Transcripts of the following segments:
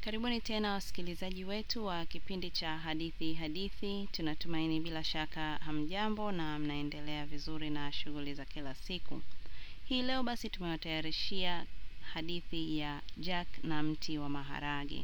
Karibuni tena wasikilizaji wetu wa kipindi cha hadithi hadithi. Tunatumaini bila shaka hamjambo na mnaendelea vizuri na shughuli za kila siku. Hii leo basi tumewatayarishia hadithi ya Jack na mti wa maharage.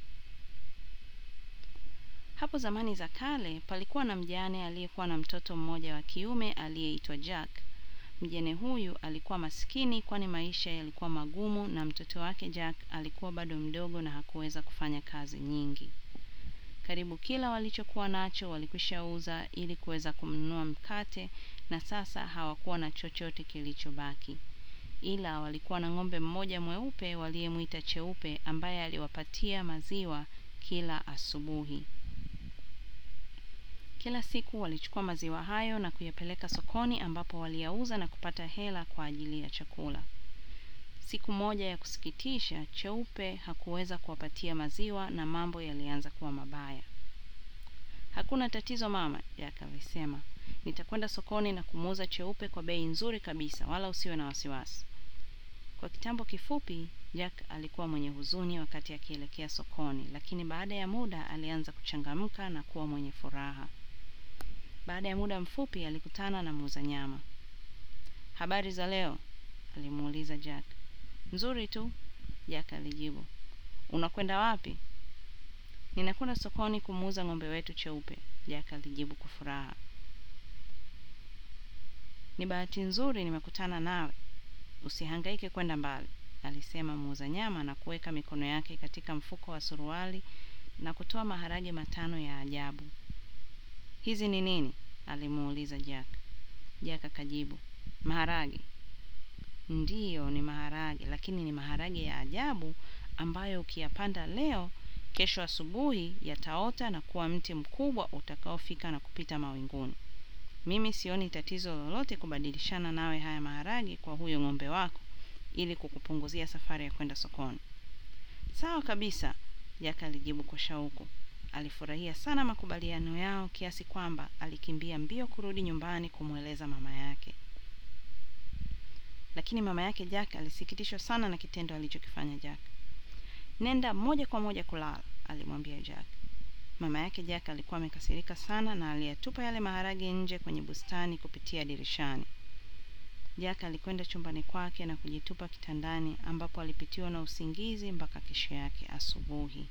Hapo zamani za kale palikuwa na mjane aliyekuwa na mtoto mmoja wa kiume aliyeitwa Jack. Mjane huyu alikuwa maskini kwani maisha yalikuwa magumu na mtoto wake Jack alikuwa bado mdogo na hakuweza kufanya kazi nyingi. Karibu kila walichokuwa nacho walikwisha uza ili kuweza kumnunua mkate na sasa hawakuwa na chochote kilichobaki. Ila walikuwa na ng'ombe mmoja mweupe waliyemwita Cheupe ambaye aliwapatia maziwa kila asubuhi. Kila siku walichukua maziwa hayo na kuyapeleka sokoni ambapo waliyauza na kupata hela kwa ajili ya chakula. Siku moja ya kusikitisha, Cheupe hakuweza kuwapatia maziwa na mambo yalianza kuwa mabaya. Hakuna tatizo mama, Jack alisema. Nitakwenda sokoni na kumuuza Cheupe kwa bei nzuri kabisa, wala usiwe na wasiwasi. Kwa kitambo kifupi, Jack alikuwa mwenye huzuni wakati akielekea sokoni, lakini baada ya muda alianza kuchangamka na kuwa mwenye furaha. Baada ya muda mfupi alikutana na muuza nyama. Habari za leo? alimuuliza Jack. Nzuri tu, Jack alijibu. Unakwenda wapi? Ninakwenda sokoni kumuuza ng'ombe wetu Cheupe, Jack alijibu kwa furaha. Ni bahati nzuri nimekutana nawe. Usihangaike kwenda mbali, alisema muuza nyama na kuweka mikono yake katika mfuko wa suruali na kutoa maharage matano ya ajabu. Hizi ni nini? alimuuliza Jack. Jack akajibu, maharage. Ndiyo, ni maharage, lakini ni maharage ya ajabu ambayo ukiyapanda leo, kesho asubuhi yataota na kuwa mti mkubwa utakaofika na kupita mawinguni. Mimi sioni tatizo lolote kubadilishana nawe haya maharage kwa huyo ng'ombe wako ili kukupunguzia safari ya kwenda sokoni. Sawa kabisa, Jack alijibu kwa shauku. Alifurahia sana makubaliano yao kiasi kwamba alikimbia mbio kurudi nyumbani kumweleza mama yake. Lakini mama yake Jack alisikitishwa sana na kitendo alichokifanya Jack. Nenda moja kwa moja kulala, alimwambia Jack. Mama yake Jack alikuwa amekasirika sana na aliyatupa yale maharage nje kwenye bustani kupitia dirishani. Jack alikwenda chumbani kwake na kujitupa kitandani ambapo alipitiwa na usingizi mpaka kesho yake asubuhi.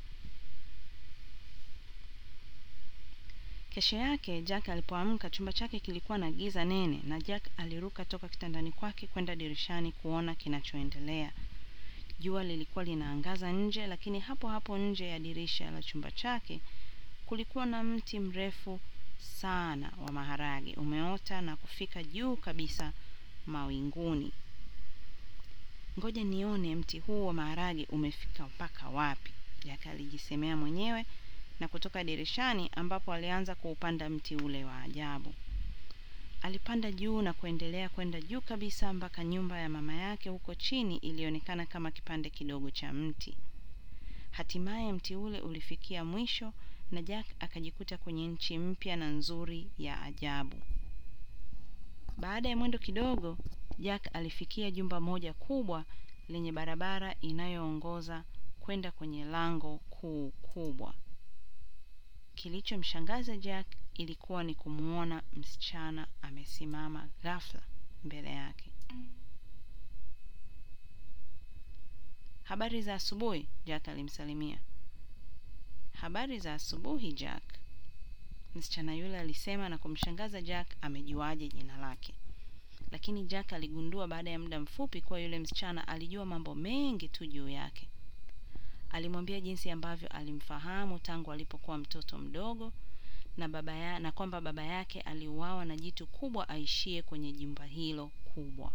Kesho yake Jack alipoamka, chumba chake kilikuwa na giza nene, na Jack aliruka toka kitandani kwake kwenda dirishani kuona kinachoendelea. Jua lilikuwa linaangaza nje, lakini hapo hapo nje ya dirisha la chumba chake kulikuwa na mti mrefu sana wa maharage umeota na kufika juu kabisa mawinguni. Ngoja nione mti huu wa maharage umefika mpaka wapi, Jack alijisemea mwenyewe na kutoka dirishani ambapo alianza kuupanda mti ule wa ajabu. Alipanda juu na kuendelea kwenda juu kabisa mpaka nyumba ya mama yake huko chini ilionekana kama kipande kidogo cha mti. Hatimaye mti ule ulifikia mwisho na Jack akajikuta kwenye nchi mpya na nzuri ya ajabu. Baada ya mwendo kidogo, Jack alifikia jumba moja kubwa lenye barabara inayoongoza kwenda kwenye lango kuu kubwa. Kilichomshangaza Jack ilikuwa ni kumwona msichana amesimama ghafla mbele yake. Habari za asubuhi, Jack alimsalimia. Habari za asubuhi, Jack, msichana yule alisema na kumshangaza Jack amejuaje jina lake. Lakini Jack aligundua baada ya muda mfupi kuwa yule msichana alijua mambo mengi tu juu yake. Alimwambia jinsi ambavyo alimfahamu tangu alipokuwa mtoto mdogo na baba ya, na kwamba baba yake aliuawa na jitu kubwa aishie kwenye jumba hilo kubwa.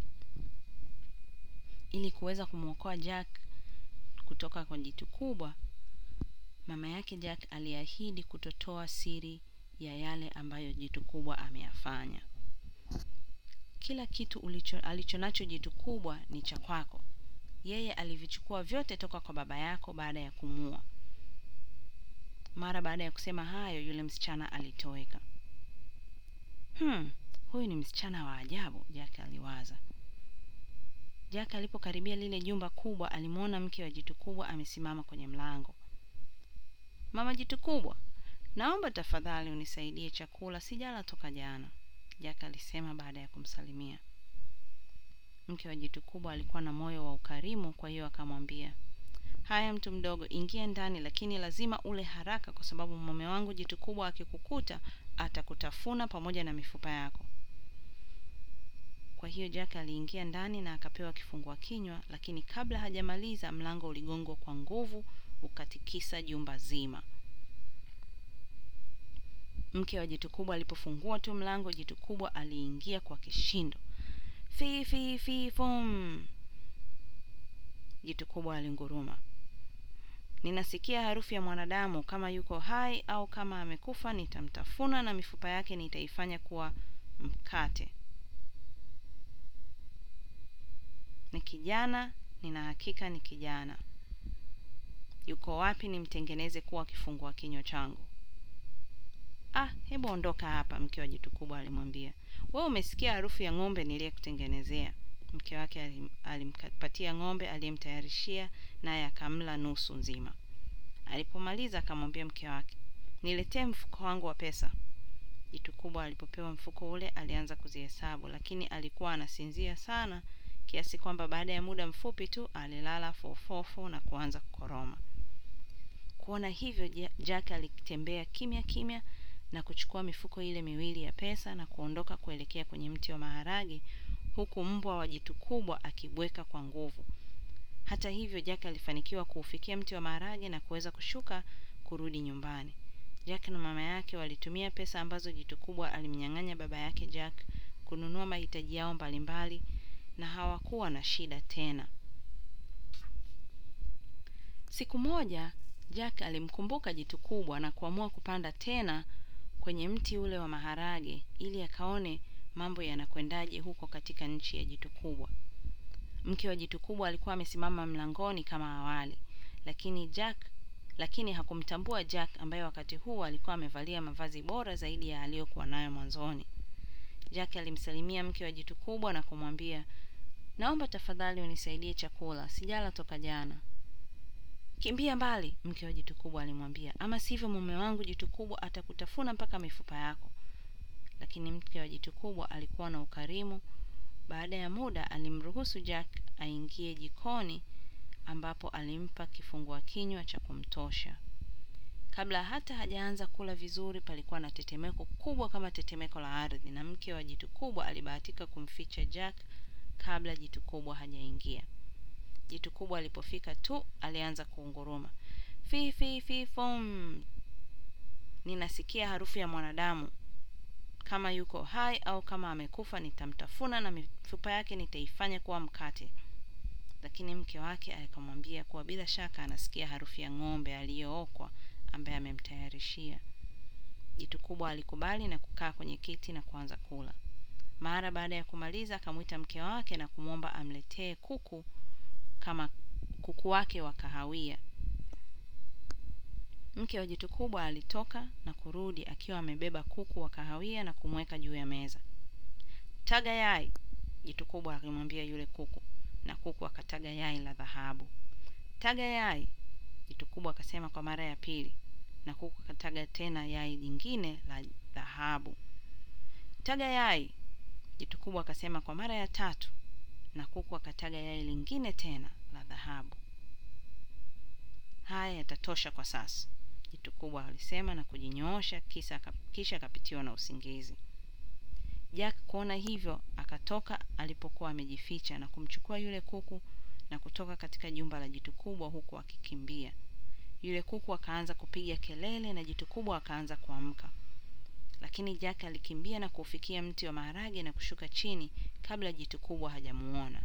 Ili kuweza kumwokoa Jack kutoka kwa jitu kubwa, mama yake Jack aliahidi kutotoa siri ya yale ambayo jitu kubwa ameyafanya. Kila kitu ulicho, alichonacho jitu kubwa ni cha kwako. Yeye alivichukua vyote toka kwa baba yako baada ya kumua. Mara baada ya kusema hayo, yule msichana alitoweka. Hmm, huyu ni msichana wa ajabu, Jack aliwaza. Jack alipokaribia lile jumba kubwa, alimwona mke wa jitu kubwa amesimama kwenye mlango. Mama jitu kubwa, naomba tafadhali unisaidie chakula, sijala toka jana, Jack alisema baada ya kumsalimia. Mke wa jitu kubwa alikuwa na moyo wa ukarimu, kwa hiyo akamwambia, haya mtu mdogo, ingia ndani, lakini lazima ule haraka, kwa sababu mume wangu jitu kubwa akikukuta atakutafuna pamoja na mifupa yako. Kwa hiyo Jack aliingia ndani na akapewa kifungua kinywa, lakini kabla hajamaliza mlango uligongwa kwa nguvu ukatikisa jumba zima. Mke wa jitu kubwa alipofungua tu mlango, jitu kubwa aliingia kwa kishindo. Fi fi fi fum, jitu kubwa alinguruma. Ninasikia harufu ya mwanadamu, kama yuko hai au kama amekufa, nitamtafuna na mifupa yake nitaifanya kuwa mkate. Ni kijana, nina hakika ni kijana. Yuko wapi nimtengeneze kuwa kifungua kinywa changu? Ah, hebu ondoka hapa, mke wa jitu kubwa alimwambia. Wewe umesikia harufu ya ng'ombe niliyekutengenezea. Mke wake alim, alimpatia ng'ombe aliyemtayarishia, naye akamla nusu nzima. Alipomaliza akamwambia mke wake, niletee mfuko wangu wa pesa. Jitu kubwa alipopewa mfuko ule alianza kuzihesabu, lakini alikuwa anasinzia sana kiasi kwamba baada ya muda mfupi tu alilala fofofo na kuanza kukoroma. Kuona hivyo, Jack alitembea kimya kimya na kuchukua mifuko ile miwili ya pesa na kuondoka kuelekea kwenye mti wa maharage, huku mbwa wa jitu kubwa akibweka kwa nguvu. Hata hivyo, Jack alifanikiwa kuufikia mti wa maharage na kuweza kushuka kurudi nyumbani. Jack na mama yake walitumia pesa ambazo jitu kubwa alimnyang'anya baba yake Jack kununua mahitaji yao mbalimbali na hawakuwa na shida tena. Siku moja Jack alimkumbuka jitu kubwa na kuamua kupanda tena kwenye mti ule wa maharage ili akaone mambo yanakwendaje huko katika nchi ya jitu kubwa. Mke wa jitu kubwa alikuwa amesimama mlangoni kama awali, lakini Jack lakini hakumtambua Jack ambaye wakati huu alikuwa amevalia mavazi bora zaidi ya aliyokuwa nayo mwanzoni. Jack alimsalimia mke wa jitu kubwa na kumwambia, naomba tafadhali unisaidie chakula, sijala toka jana. Kimbia mbali, mke wa jitu kubwa alimwambia, ama sivyo mume wangu jitu kubwa atakutafuna mpaka mifupa yako. Lakini mke wa jitu kubwa alikuwa na ukarimu. Baada ya muda, alimruhusu Jack aingie jikoni, ambapo alimpa kifungua kinywa cha kumtosha. Kabla hata hajaanza kula vizuri, palikuwa na tetemeko kubwa kama tetemeko la ardhi, na mke wa jitu kubwa alibahatika kumficha Jack kabla jitu kubwa hajaingia. Jitu kubwa alipofika tu alianza kuunguruma, fi fi fi fom, ninasikia harufu ya mwanadamu, kama yuko hai au kama amekufa, nitamtafuna na mifupa yake nitaifanya kuwa mkate. Lakini mke wake akamwambia kuwa bila shaka anasikia harufu ya ng'ombe aliyookwa ambaye amemtayarishia. Jitu kubwa alikubali na kukaa kwenye kiti na kuanza kula. Mara baada ya kumaliza, akamwita mke wake na kumwomba amletee kuku kama kuku wake wa kahawia. Mke wa jitu kubwa alitoka na kurudi akiwa amebeba kuku wa kahawia na kumweka juu ya meza. Taga yai, jitu kubwa alimwambia yule kuku, na kuku akataga yai la dhahabu. Taga yai, jitu kubwa akasema kwa mara ya pili, na kuku akataga tena yai jingine la dhahabu. Taga yai, jitu kubwa akasema kwa mara ya tatu, na kuku akataga yai lingine tena la dhahabu. Haya yatatosha kwa sasa, jitu kubwa alisema na kujinyoosha, kisha kisha akapitiwa na usingizi. Jack kuona hivyo akatoka alipokuwa amejificha na kumchukua yule kuku na kutoka katika jumba la jitu kubwa huku akikimbia. Yule kuku akaanza kupiga kelele na jitu kubwa akaanza kuamka, lakini Jack alikimbia na kuufikia mti wa maharage na kushuka chini kabla jitu kubwa hajamuona.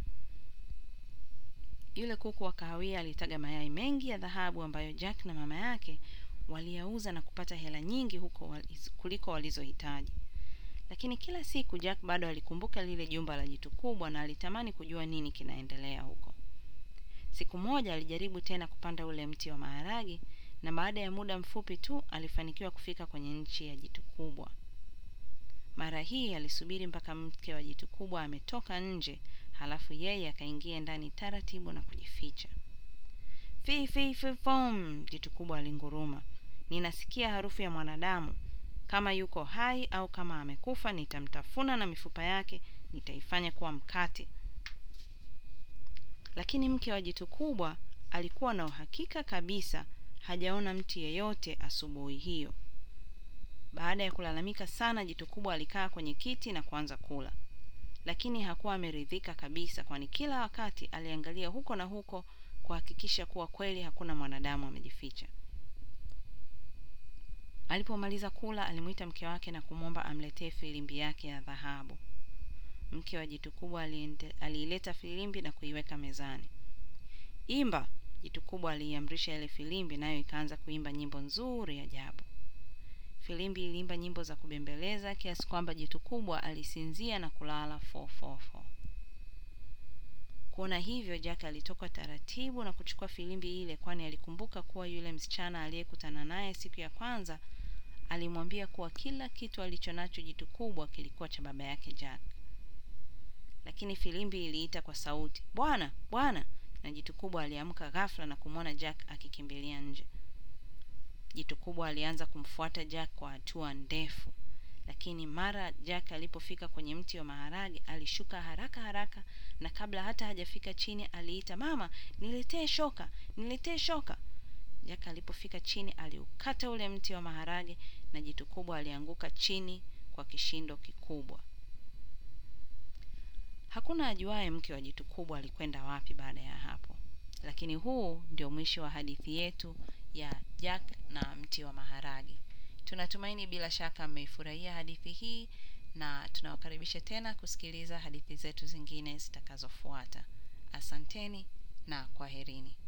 Yule kuku wa kahawia alitaga mayai mengi ya dhahabu ambayo Jack na mama yake waliyauza na kupata hela nyingi huko waliz, kuliko walizohitaji. Lakini kila siku Jack bado alikumbuka lile jumba la jitu kubwa na alitamani kujua nini kinaendelea huko. Siku moja alijaribu tena kupanda ule mti wa maharage na baada ya muda mfupi tu alifanikiwa kufika kwenye nchi ya jitu kubwa. Mara hii alisubiri mpaka mke wa jitu kubwa ametoka nje, halafu yeye akaingia ndani taratibu na kujificha. Fi fi fi fom, jitu kubwa alinguruma. Ninasikia harufu ya mwanadamu. Kama yuko hai au kama amekufa, nitamtafuna na mifupa yake nitaifanya kuwa mkate. Lakini mke wa jitu kubwa alikuwa na uhakika kabisa hajaona mtu yeyote asubuhi hiyo. Baada ya kulalamika sana, jitu kubwa alikaa kwenye kiti na kuanza kula, lakini hakuwa ameridhika kabisa, kwani kila wakati aliangalia huko na huko kuhakikisha kuwa kweli hakuna mwanadamu amejificha. Alipomaliza kula, alimwita mke wake na kumwomba amletee filimbi yake ya dhahabu. Mke wa jitu kubwa aliileta filimbi na kuiweka mezani. Imba, jitu kubwa aliiamrisha ile filimbi, nayo ikaanza kuimba nyimbo nzuri ajabu. Filimbi iliimba nyimbo za kubembeleza kiasi kwamba jitu kubwa alisinzia na kulala fofofo. Kuona hivyo, Jack alitoka taratibu na kuchukua filimbi ile, kwani alikumbuka kuwa yule msichana aliyekutana naye siku ya kwanza alimwambia kuwa kila kitu alichonacho jitu kubwa kilikuwa cha baba yake Jack. Lakini filimbi iliita kwa sauti, bwana bwana, na jitu kubwa aliamka ghafla na kumwona Jack akikimbilia nje. Jitu kubwa alianza kumfuata Jack kwa hatua ndefu, lakini mara Jack alipofika kwenye mti wa maharage alishuka haraka haraka, na kabla hata hajafika chini aliita, mama, niletee shoka, niletee shoka. Jack alipofika chini aliukata ule mti wa maharage na jitu kubwa alianguka chini kwa kishindo kikubwa. Hakuna ajuaye mke wa jitu kubwa alikwenda wapi baada ya hapo, lakini huu ndio mwisho wa hadithi yetu ya Jack na mti wa maharage. Tunatumaini bila shaka mmeifurahia hadithi hii na tunawakaribisha tena kusikiliza hadithi zetu zingine zitakazofuata. Asanteni na kwaherini.